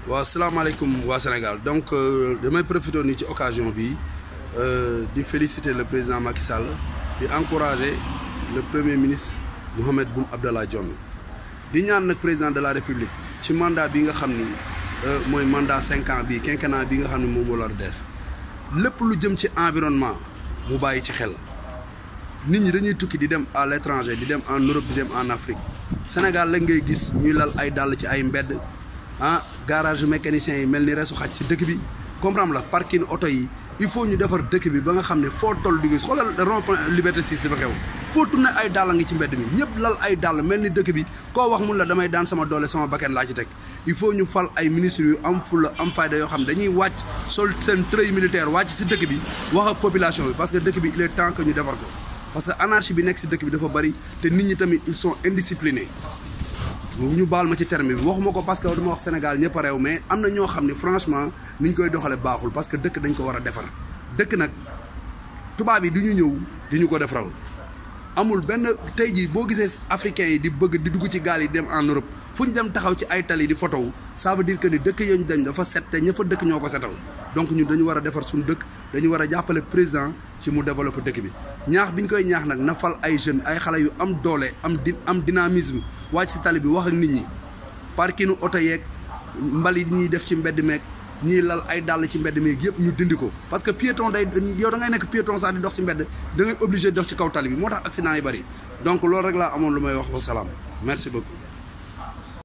waaw salaamaaleykum waa Sénégal donc damay profité nii ci occasion bi di féliciter le président Macky Sall di encourager le premier ministre Mohamed Boun Abdallah Dionne di ñaan nag président de la république ci mandat bi nga xam ni mooy mandat cinq ans bi quinquennat bi nga xam ne moom moo la def lépp lu jëm ci environnement mu bàyyi ci xel nit ñi dañuy tukki di dem à l'étranger di dem en Europe di dem en Afrique Sénégal la ngay gis ñuy lal ay dàll ci ay mbedd ah garage mécanicien yi mel ni resu xaj ci dëkk bi comprendre la parking oto yi il faut ñu defar dëkk bi ba nga xam ne foo toll di gis xoolal rond-point Liberté 6 li fa xew foo tourné ay dàll ngi ci mbedd mi ñëpp lal ay dàll mel ni dëkk bi koo wax mun la damay daan sama doole sama bakkan laa ci teg il faut ñu fal ay ministres yu am fulla am fayda yoo xam ne dañuy wàcc sol seen treuil militaire wàcc si dëkk bi wax ak population bi parce que dëkk bi il est temps que ñu defar ko parce que anarchie bi nekk si dëkk bi dafa bari te nit ñi tamit ils sont indisciplinés ñu baal ma ci terme bi waxuma ko parce que dama wax Sénégal ñëpp a réew mais am na ñoo xam ne franchement ni ñu koy doxale baaxul parce que dëkk dañ ko war a defar dëkk nag tubaab yi du ñu ñëw di ñu ko defaral amul benn tey jii boo gisee africains yi di bëgg di dugg ci gaal yi dem en Europe fu ñu dem taxaw ci ay tali di photo ça veut dire que ni dëkk yooyu dañ dafa set te ña fa dëkk ñoo ko setal donc ñun dañu war a defar suñu dëkk dañu war a jàppale président ci mu développer dëkk bi ñaax bi ñu koy ñaax nag na fal ay jeunes ay xale yu am doole am di am dynamisme wàcc si tali bi wax ak nit ñi parkinu oto yeeg mbali yi ñuy def ci mbedd meeg ñiy lal ay dàll ci mbedd meeg yëpp ñu dindi ko parce que piéton day yow da ngay nekk piéton sax di dox si mbedd da ngay obligé dox ci kaw tali bi moo tax accident yi bari donc loolu rek laa amoon lu may wax wa salaam merci beaucoup